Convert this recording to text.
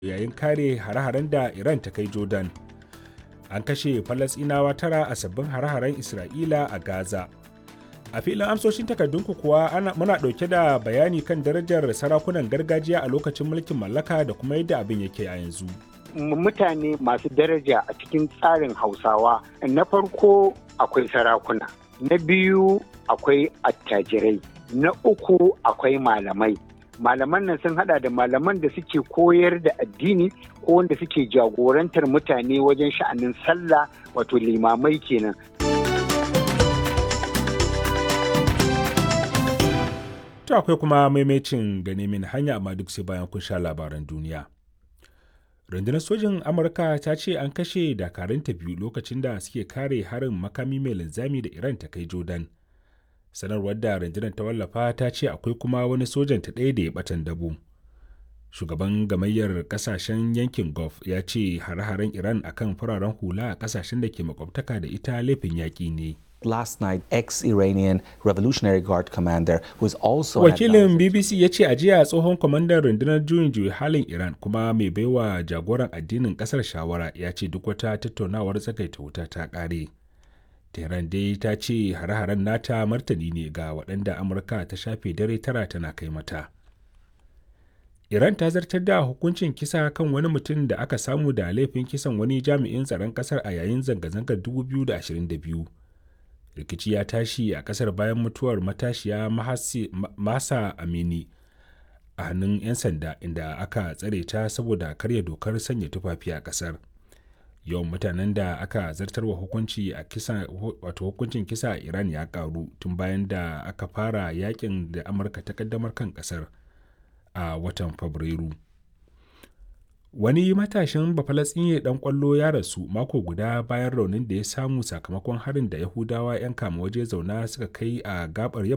yayin kare hare-haren da Iran ta kai Jordan. An kashe Falasɗinawa tara a sabbin hare-haren Isra'ila a Gaza. A filin amsoshin takardunku kuwa ana, muna ɗauke da bayani kan darajar sarakunan gargajiya a lokacin mulkin mallaka da kuma yadda abin yake a yanzu. Mutane masu daraja a cikin tsarin Hausawa na farko akwai sarakuna, na biyu akwai attajirai, na uku akwai malamai. malaman nan sun hada da malaman da suke koyar da addini ko wanda suke jagorantar mutane wajen sha'anin sallah wato limamai kenan To akwai kuma maimacin gane min hanya amma duk sai bayan kun sha labaran duniya. Rundunar sojin Amurka ta ce an kashe dakarunta biyu lokacin da suke kare harin makami mai linzami da Iran ta kai Jordan. sanarwar da rundunar ta wallafa ta ce akwai kuma wani sojan ta ɗaya da ya batan dabo shugaban gamayyar kasashen yankin gulf ya ce hare-haren iran akan fararen hula a kasashen da ke makwabtaka da ita laifin yaƙi ne Last night, ex-Iranian Revolutionary Guard commander was also wakilin bbc ya ce a jiya tsohon kwamandan rundunar juyin juyi halin iran kuma mai baiwa jagoran addinin kasar shawara ya ce duk wata tattaunawar tsakaita wuta ta ƙare Tehran dai ta ce hare-haren nata martani ne ga waɗanda Amurka ta shafe dare tara tana kai mata. Iran ta zartar da hukuncin kisa kan wani mutum da aka samu da laifin kisan wani jami'in tsaron ƙasar a yayin zanga-zangar 2022. Rikici ya tashi a ƙasar bayan mutuwar matashiya Masa Amini a hannun 'yan sanda inda aka tsare ta saboda karya dokar sanya tufafi a ƙasar. yawan mutanen da aka zartarwa hukunci a kisa wato hukuncin kisa a iran ya karu tun bayan da aka fara yakin da amurka ta kaddamar kan kasar a watan fabrairu wani matashin bafalatsinye dan kwallo ya rasu mako guda bayan raunin da ya samu sakamakon harin da yahudawa 'yan kama waje zauna suka kai a gabar